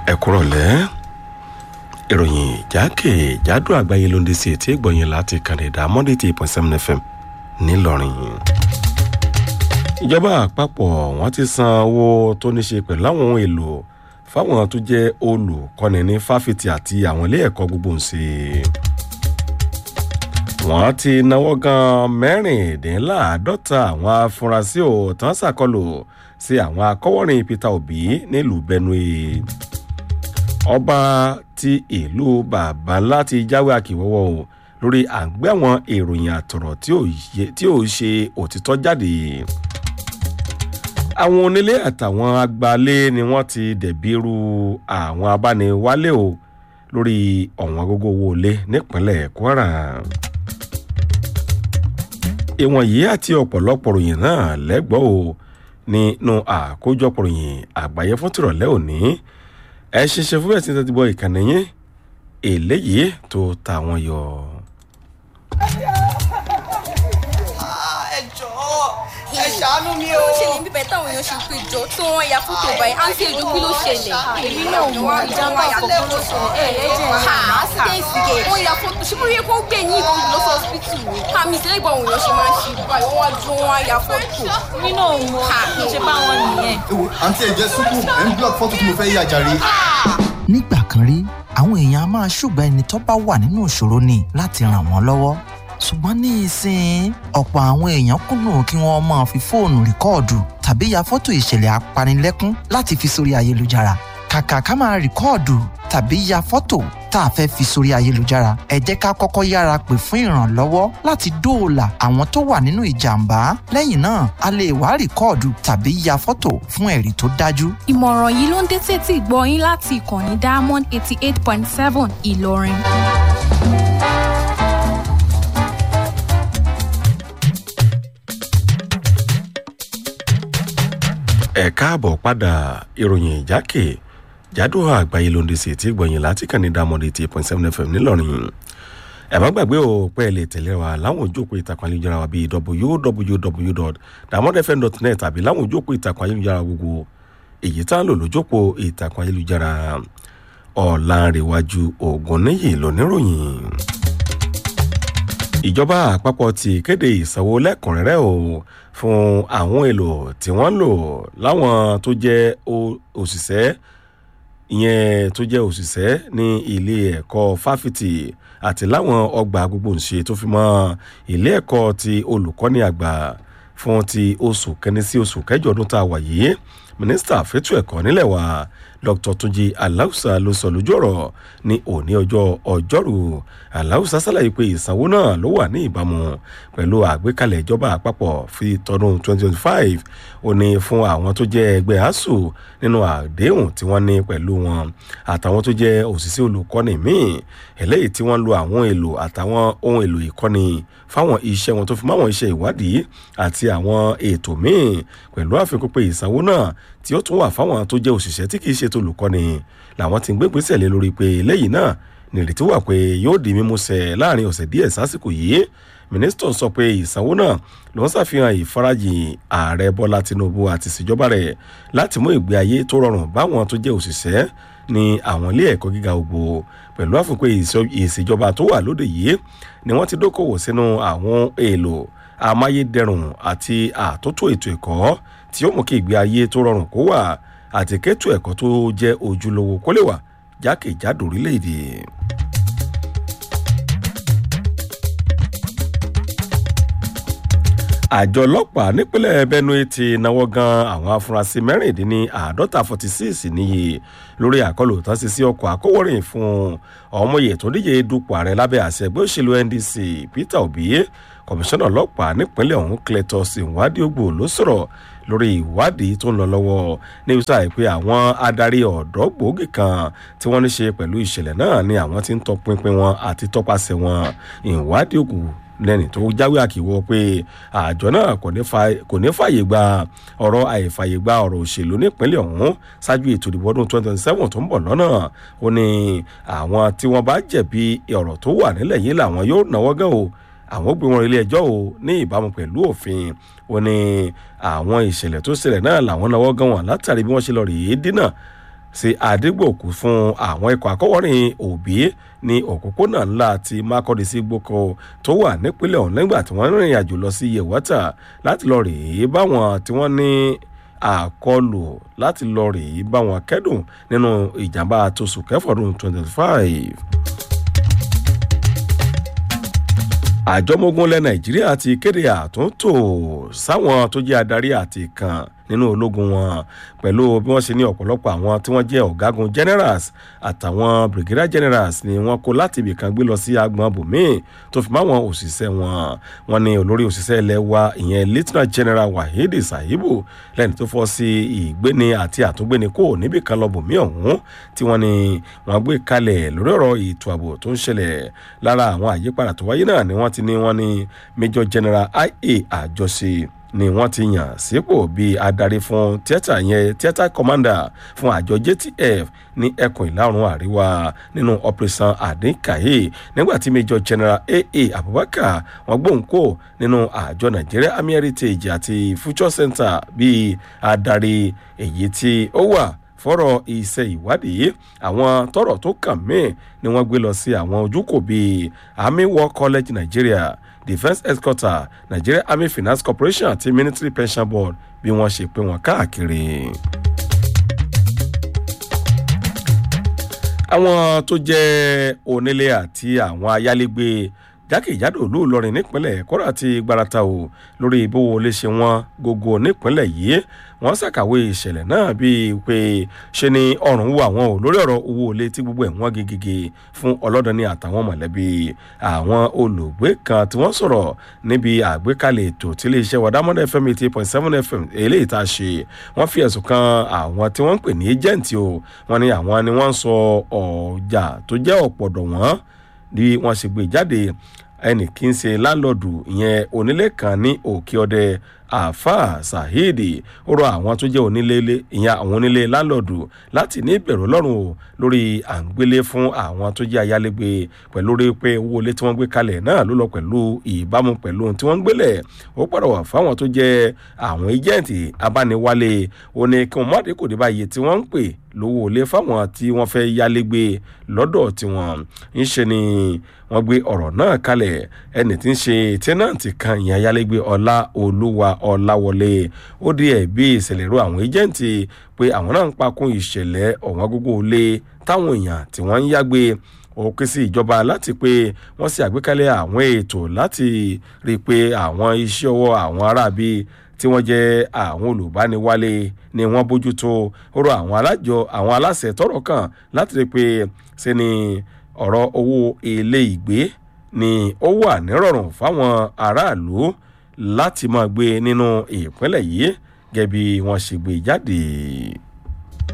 ẹ kúrọ̀lẹ́ ìròyìn jákèjádò àgbáyé ló ń dé sí etí ìgbọ̀nyìn láti kànìdá monday eight point seven fm ńìlọrin. ìjọba àpapọ̀ wọ́n ti san owó tó ní ṣe pẹ̀lú àwọn ohun èlò fáwọn tó jẹ́ olùkọ́ni ní fáfitì àti àwọn ilé ẹ̀kọ́ gbogbo ń ṣe. wọ́n ti náwó gan mẹ́rìndínláàádọ́ta àwọn afurasí ò tán ṣàkọlù sí àwọn akọ́wọ́rin peter obi nílùú benue ọba ti ìlú bàbá láti jáwé àkìwọ́wọ́ o lórí àgbẹ̀ àwọn ìròyìn àtọ̀rọ̀ tí ò ṣe òtítọ́ jáde àwọn onílé àtàwọn agbalé ni wọ́n ti dẹ̀bi ru àwọn abániwálé o lórí ọ̀wọ́n gógó owó ilé nípínlẹ̀ kwara ìwọ̀n yìí àti ọ̀pọ̀lọpọ̀ ròyìn náà lẹ́gbọ́n o nínú àkójọpọ̀ ròyìn àgbáyé fún tìrọ̀lẹ́ òní ẹ ṣeṣe fún bẹ́ẹ̀ tí tẹ́tí bọ́ ìkànnì yín eléyìí tó ta wọn yọ. ẹ jọ̀ọ́ ẹ ṣàánú mi o. ó ṣẹlẹ̀ bíbẹ̀ táwọn èèyàn ṣe pé jọ tí wọ́n ya fótó báyìí àǹtí èdè kí ló ṣẹlẹ̀. èmi náà mọ ìjàmbá àkọ́kọ́ ló sọ ẹ ẹ jẹ́ ha accident gate wọ́n ya fótó ṣé bóyá kó gbé ní ìbọn lọ sí hospital ni. àmì ìṣẹ̀lẹ̀ ìgbà àwọn èèyàn ṣe máa ń ṣe báyìí wọ́n wá ju wọn á ya fótó. èmi náà mọ ṣe bá wọn nìyẹn. ewo àǹtí ẹ̀jẹ̀ sùkú ẹ̀ ń block fọ́tò tí mo fẹ́ yà jàre. nígbà kan rí àwọn èèyàn a máa ṣùgbọ́n ẹni tó bá wà nínú ìṣòro ni láti ràn wọ́n lọ́wọ́ ṣùgbọ́n ní ìsìn ọ̀pọ̀ àwọn èèyàn kùnà kí wọ́n máa fi fóònù rìkọ́ọ̀dù tàbí ya fọ́tò ìṣẹ̀lẹ̀ apanilẹ́kún láti fi sórí ayélujára kàkà ká máa rìkọ́ọ̀dù tàbí ya fọ́tò tá a fẹ́ fi sórí ayélujára ẹ jẹ́ ká kọ́kọ́ yára pè fún ìrànlọ́wọ́ láti dóòlà àwọn tó wà nínú ìjàmbá lẹ́yìn náà a lè wá rìkọ́ọ̀dù tàbí ya fọ́tò fún ẹ̀rí tó dájú. ìmọ̀ràn yìí ló ń dé tètè gbọ́ yín láti ìkànnì diamond eighty eight point seven ìlọrin. ẹ káàbọ̀ padà ìròyìn ìjákè jádò àgbáyé ló ń de sí etí gbọ̀nyìn láti kàn ní dámọ̀dé eighty eight point seven fm ńìlọrin ẹ má gbàgbé o pé ẹ lè tẹ̀lé wa láwọn ojókòó ìtàkùn ayélujára wa bíi www.damodfm.net tàbí láwọn ojókòó ìtàkùn ayélujára gbogbo èyí tá ń lò lójókòó ìtàkùn ayélujára ọ̀làǹrẹ̀wájú ògùn níyì lóníròyìn ìjọba àpapọ̀ ti kéde ìsanwó lẹ́kùnrẹ́rẹ́ o fún àwọn èlò tí wọ́n ń lò láwọn tó jẹ́ òṣìṣẹ́ ìyẹn tó jẹ́ òṣìṣẹ́ ní ilé ẹ̀kọ́ fáfitì àti láwọn ọgbà gbogbo ńṣe tó fi mọ́ ilé ẹ̀kọ́ ti olùkọ́ni àgbà fún ti oṣù kẹni sí oṣù kẹjọ ọdún tá a wà yìí mínísítà fẹ́tù ẹ̀kọ́ nílẹ̀ wa dr tunji aláùsà ló sọ lójú ọ̀rọ̀ ní òní ọjọ́ ọjọ́rú aláùsà ṣàlàyé pé ìsanwó náà ló wà ní ìbámu pẹ̀lú àgbékalẹ̀ ìjọba àpapọ̀ fi tọdún 2025 ó ní fún àwọn tó jẹ́ ẹgbẹ́ asuu nínú àdéhùn tí wọ́n ní pẹ̀lú wọn àtàwọn tó jẹ́ òṣìṣẹ́ olùkọ́ni míì eléyìí tí wọ́n lo àwọn èlò àtàwọn ohun èlò ìkọ́ni fáwọn iṣẹ́ wọn tó fi máwọn iṣẹ́ ìwádìí àti àwọn ètò míì pẹ̀lú àfikún pé ìsanwó náà tí ó tún wà fáwọn tó jẹ́ òṣìṣẹ́ tí kìí ṣe tó olùkọ́ni làwọn ti ń gbégbèsè lé lórí pé lẹ́yìn náà nìrètí wà pé yóò di mímúṣẹ láàrin ọ̀sẹ̀ díẹ̀ sásìkò yìí mínísítà sọ pé ìsanwó náà ló ń ṣàfihàn ìfarajìn ààrẹ bọ́lá tinubu àti ìṣèjọba rẹ̀ láti mú ìgbé ayé tó rọrùn báwọn tó jẹ́ òṣìṣẹ́ ní àwọn ilé ẹ̀kọ́ gíga ògbó pẹ̀lú àfikún ìṣèjọba tó wà lóde yìí ni wọ́n ti dókòwò sínú àwọn èèlò amáyédẹrùn àti àtúntò ètò ẹ̀kọ́ tí ó mú kí ìgbé ayé tó rọrùn kó wà àti kẹ́tù ẹ̀kọ́ tó jẹ́ ojúlówó kó lè wà jákèjádò orílẹ̀-èdè. àjọ ọlọ́pàá nípínlẹ̀ benue ti náwó gan àwọn afurasí mẹ́rìndínláàádọ́ta forty six níye lórí àkọlù tán sí sí ọkọ̀ akówórin fún ọmọye tó díje dupò ààrẹ lábẹ́ àṣẹ ẹgbẹ́ òṣèlú ndc peter obi kọmíṣánná ọlọ́pàá nípínlẹ̀ ọ̀hún cletus ìwádìí ògbò ló sọ̀rọ̀ lórí ìwádìí tó ń lọ lọ́wọ́ níbi tó àìpé àwọn adarí ọ̀dọ́ gbòógì kan tí wọ́n ní ṣe pẹ̀lú ìṣẹ̀lẹ̀ náà ni àwọn ti ń tọpinpin wọn àti tọpasẹ̀ wọn ìwádìí ògbò lẹ́ni tó jáwé àkìwọ́ pé àjọ náà kò ní fàyè gba ọ̀rọ̀ àìfàyè gba ọ̀rọ̀ òṣèlú nípínlẹ̀ ọ̀hún ṣáájú ètò ìdìbò ọdún 2027 tó ń bọ̀ lọ́nà ó ní àwọn tí wọ́n bá jẹ̀bi ọ̀rọ̀ tó wà nílẹ̀ yìí làwọn yóò náwó gan o àwọn gbé wọn ilé ẹjọ́ o ní ìbámu pẹ̀lú òfin ó ní àwọn ìṣẹ̀lẹ̀ tó ṣẹlẹ̀ náà làwọn náwó gan wọn látàrí bí wọ́n ṣe lọ rèé dínà sí àdígbòkú fún àwọn ikọ̀ àkọ́wọ́rìn òbí ní òpópónà ńlá ti mákọ́dé sí gboko tó wà nípínlẹ̀ ọ̀hún nígbà tí wọ́n rìnrìn àjò lọ sí yewata láti lọ rèé báwọn tí wọ́n ní àkọlù láti lọ rèé báwọn kẹ́dùn nínú ìjàmbá tóṣù kẹfọ́dún twenty five. àjọmọ́gun ilẹ̀ nàìjíríà ti kéde àtúntò sáwọn tó jẹ́ adarí àti kan nínú ológun wọn pẹ̀lú bí wọ́n ṣe ní ọ̀pọ̀lọpọ̀ àwọn tí wọ́n jẹ́ ọ̀gágun generals àtàwọn brigadier generals ni wọ́n kó láti ibìkan gbé lọ sí agbọn bòmíì tó fi máwọn òṣìṣẹ́ wọn wọn ní olórí òṣìṣẹ́ ilẹ̀ wa ìyẹn lieutenant general wahidi sahibu lẹ́ni tó fọ́ sí ìgbéni àti àtúngbéni kò níbìkan lọ bòmíì ọ̀hún tí wọ́n ní wọ́n gbé kalẹ̀ lórí ọ̀rọ̀ ètò ààbò tó ń ṣẹlẹ̀ lára àwọn àyípadà tó wáyé náà ni wọ́n ti ní wọ́n ní major general ia àjọṣe ni wọ́n ti yàn sípò bíi adarí fún tíátà yẹn tíátà commander fún àjọ jtf ní ẹkùn ìlà oòrùn àríwá nínú operation adinkaye nígbà tí major general aa abubakar wọn gbóhùn kó nínú àjọ nigeria army heritage àti future center bíi adarí èyí tí ó wà fọ́rọ̀ iṣẹ́ ìwádìí àwọn tọrọ tó kàn mí ni wọ́n gbé lọ sí àwọn ojúkò bíi army war college nigeria defence headquarter nigeria army finance corporation àti military pension board bí wọ́n ṣe pé wọ́n káàkiri. àwọn tó jẹ́ onílé àti àwọn ayálégbé jákèjádò ìlú ìlọrin nípínlẹ̀ kọ́ra àti gbarata o lórí ìbówó lè ṣe wọn gógó nípínlẹ̀ yìí wọ́n ṣàkàwé ìṣẹ̀lẹ̀ náà bíi pé ṣe ni ọ̀rùn wù àwọn ò lórí ọ̀rọ̀ owó ilé tí gbogbo ẹ̀ wọ́n gegege fún ọlọ́dọ̀ni àtàwọn mọ̀lẹ́bí àwọn olùgbé kan tí wọ́n sọ̀rọ̀ níbi àgbékalẹ̀ ètò tí iléeṣẹ́ wàdámọ́dé fm eighty point seven fm eléyìí tá a ṣe wọ́n fi ẹ̀sùn kan àwọn tí wọ́n ń pè ní ẹ́jẹ̀ǹtì o wọ́n ní àwọn ni wọ́n ń sọ ọjà tó jẹ́ ọ̀pọ̀dọ̀ wọ́n bí wọ́n ṣe gbé jáde ẹnì kí n ṣe láńlọ́ọ̀dù ìyẹn onílé kan ní òkè ọdẹ àáfàá saheed ó rọ àwọn tó jẹ́ onílé ìyẹn àwọn onílé láńlọ́ọ̀dù láti ní ìbẹ̀rù ọlọ́run o lórí à ń gbélé fún àwọn tó jẹ́ ayálégbé pẹ̀lú rí pé owó ilé tí wọ́n gbé kalẹ̀ náà ló lọ pẹ̀lú ìbámu pẹ̀lú ohun tí wọ́n ń gbélẹ̀ ó pàrọ̀ wà fáwọn tó jẹ́ àwọn ẹjẹ́ǹtì abániwálé ó ní kí wọ́n má dé kò dé báyìí tí wọ́n ń pè lówó ilé fáwọn tí wọ́n fẹ́ yálégbé lọ́dọ̀ tiwọn ń ṣe ni wọ́n gbé ọ̀rọ̀ náà kalẹ̀ ẹni tí ń ṣe tẹ́nàntì kan ìyẹn ayálégbé ọlá olúwa ọláwọlé ó di ẹ̀bí ìṣẹ̀lẹ̀ ro àwọn ẹjẹ́ǹtì pé àwọn náà ń pakún ìṣẹ̀lẹ̀ ọ̀wọ́n gógó ilé táwọn èèyàn tí wọ́n ń yágbé ó ké sí ìjọba láti pé wọ́n sì àgbékalẹ̀ àwọn ètò láti rí i pé àwọn iṣẹ́ ọwọ́ àwọn aráabí tí wọ́n jẹ́ àwọn olùbániwálé ni wọ́n bójútó ó rọ àwọn alájọ àwọn aláṣẹ tọrọ kan láti rí i pé ṣe ni ọ̀rọ̀ owó ilé ìgbé ni ó wà nírọ̀rùn fáwọn aráàlú láti máa gbé nínú ìpínlẹ̀ yìí gẹ́gẹ́ bí wọ́n ṣe gbé jáde.